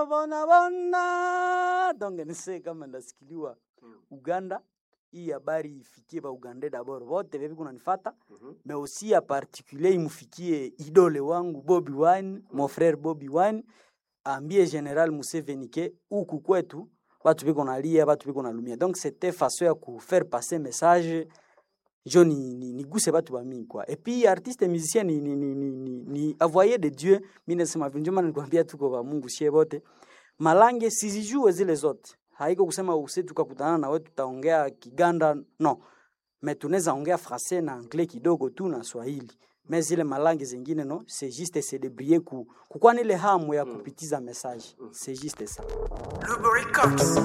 bona bona donc nise kama ndasikiliwa Uganda hii habari ifikie ba Uganda d'abord wote bebi kunanifata mais aussi en particulier imufikie idole wangu Bobby Wine mon frère Bobby Wine ambie General Museveni ke huku kwetu batu biko nalia batu biko nalumia donc c'était façon ya kufaire passer message jo ni, ni, ni guse batu bamingi kwa et puis artiste musicien ni, ni, ni, ni, ni, ni avoyer de Dieu mimi nasema vile ndio maana nikwambia tuko ba Mungu sie bote malange sizijue zile zote haiko kusema use tukakutana na wewe tutaongea Kiganda no mais tunaweza ongea français na anglais kidogo tu na Swahili mais zile malangi zingine no c'est juste se débrouiller ku kukuwa nile hamu ya kupitiza message c'est juste ça Lubery Cox.